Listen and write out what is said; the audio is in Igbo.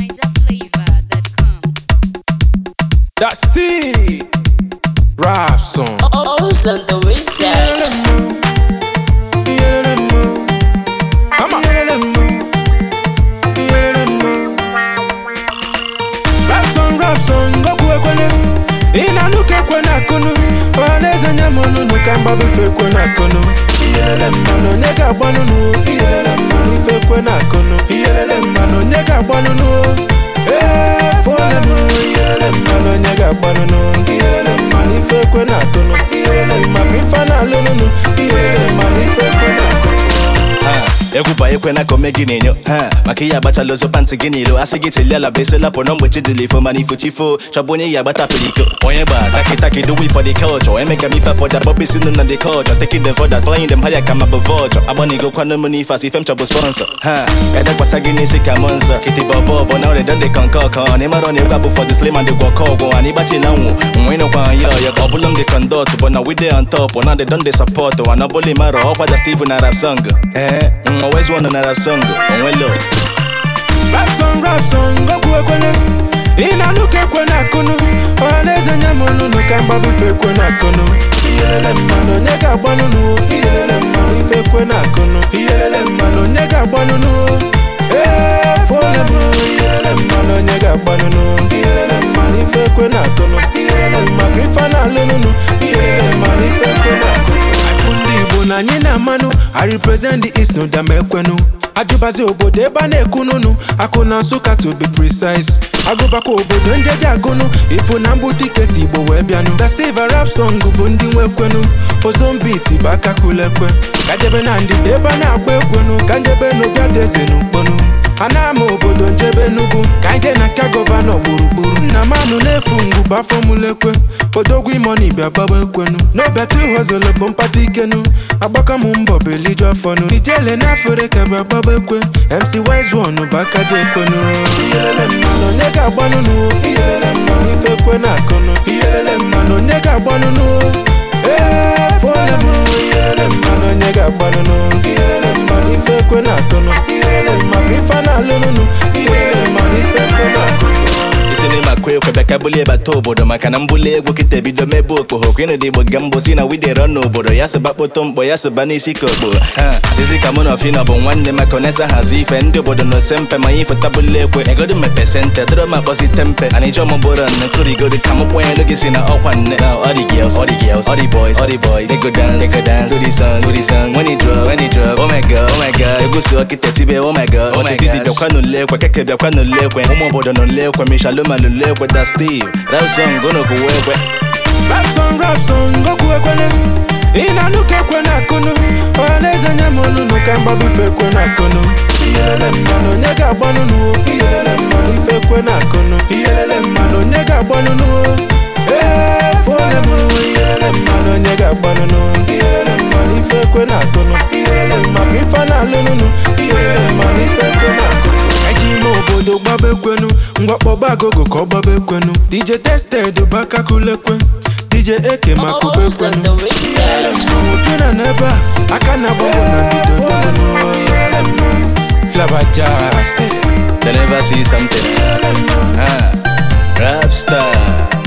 NigerFlavor.com. That's T. Rap song. Oh, Santa Wayside. Come on. Rap song, rap song, Goku ekwene. Ina nuke kwena akụnụ ọhaneze nye m ọnụnụ ka mgbabufe ekwe na akụnụ iyelele mmanụ onye ga-agbanụnụ iyelele mmanụ ife ekwe na akụnụ iyelele mmanụ onye ga-agbanụnụ ee fụọle m iyelele mmanụ onye ga-agbanụnụ iyelele mmanụ ife ekwe na akụnụ iyelele mmanụ ife na-alụnụnụ iyelele mmanụ ife ekwe na akụnụ Ha, egwu bụ ekwe na ka ome gị na-enyo ha maka ihe agbachala ozo pantị gị n'ilo asị gị teli ala bụ esola pụ na mgbechi dịla ifo mana ifo chifo chọbụ onye ya agbatapụrụ iko onye gba takịtakị do we for the culture emeka m ife for that bọbị si na the culture taking them for that flying them higher ka ma bụ vulture agbanigo kwanụ m n'ife asị ife m chọbụ sponsor ha edekwasa gị n'isi ka mụ nsọ kịtịbọ bọbọ na ọrịa dọdị kọnkọ kọ na ịmara na egwu abụ for the slim and the gwọkọ ọgwụ ana ịgbachila nwụ nwe ịnụkwa ya ọya ka ọ bụlụ m dị conduct but na we dey on top na they don dey support wa na ọbụla ịmara ọkwa ja Steve na rap song ee always one na rap song onwe lo Rap song, rap song, Goku ekwene Ị na-anụka ekwe na akụnụ ọhaneze nye m ọnụnụ ka mgbabufe ekwe na akụnụ iyelele mmanụ onye ga-agbanụnụ iyelele mmanụ ife ekwe na akụnụ iyelele mmanụ onye ga-agbanụnụ ee fụọle m iyelele mmanụ onye ga-agbanụnụ iyelele mmanụ ife ekwe na akụnụ iyelele mmanụ ife na-alụnụnụ iyelele mmanụ ife ekwe na akụnụ Afụ ndị Igbo na anyị na-amanụ I represent the East n'ụdam ekwenu ajụbazi obodo ebe a na-ekununu akụ na nsụka to be precise agụbakwa obodo njeje agụnụ ifu na mbụ dike si igbo wee bịanụ da steve rap song bụ ndị nwekwenu ozombiti bụ aka kulekwe ka jebe na ndịda ebe a na-agba ekwenu ka njebe n'obịa deze n'ukponu a na-ama obodo njebe n'ugwu ka anyị jee na nke gọvanọ gburugburu nna m anụ na-efu ngwu bafọmulekwe odogwu imoni bịa gbaba ekwenu n'obiatu hozolo bụ mpata ikenu agbaka m mbọ beliju afọnụ ijele n'afere ka bịa gbaba ekwe mc wise one bụ aka ji ekwenu iyelele mmanụ onye ga-agbanụnụ iyelele mmanụ ife ekwe na akụnụ iyelele mmanụ onye ga-agbanụnụ ee fụọle m iyelele mmanụ onye ga-agbanụnụ iyelele mmanụ ife ekwe na akụnụ iyelele mmanụ ife na-alụnụnụ iyelele mmanụ ife ekwe na akụnụ isi n'ime akụ ekwe bịa ka bulie bata obodo maka na mbuli egwu kịta ebido mebe okpogho ka ịnụ dị igbo ga mbụ si na widero n'obodo ya sịba kpoto mkpọ ya sịba n'isi ka okpo ha dịzi ka mụ na ọfịna bụ nwanne maka onesa hazi ife ndị obodo na ose mpe ma ife tabụlụ ekwe egodo mepe sente dịrọ m akpọzi tempe ana ije ọmụbụrụ nne kụrigodo ka mụ kpọnyelu gị si na ọkwa nne na all the girls all the girls all the boys all the boys they go dance they go dance to the song to the song when it drop when it drop oh my god oh my god egwu si ọkịta tibe oh my god oh my god didi bịakwa n'ụlọ ekwe keke bịakwa n'ụlọ ekwe ụmụ obodo n'ụlọ ekwe mishaloma n'ụlọ ekwe da steve rap song gono bụ ekwe Rap song, rap song, Goku ekwene Ị na-anụka ekwe na akụnụ ọhaneze nye m ọnụnụ ka mgbabufe ekwe na akụnụ iyelele mmanụ onye ga-agbanụnụ iyelele mmanụ ife ekwe na akụnụ iyelele mmanụ onye ga-agbanụnụ ee fụọle m iyelele mmanụ onye ga-agbanụnụ iyelele mmanụ ife ekwe na akụnụ iyelele mmanụ ife na-alụnụnụ iyelele mmanụ ife ekwe na akụnụ eji ime obodo gbaba ekwenu ngwakpọba agogo ka ọ gbaba ekwenu dj tested bụ aka kulekwe dj eke ma kụba Oh, ekwenu Santa Wayside. juna n'ebe a aka na-agbanwe na ndido Flava Jazz they never see something ah rap star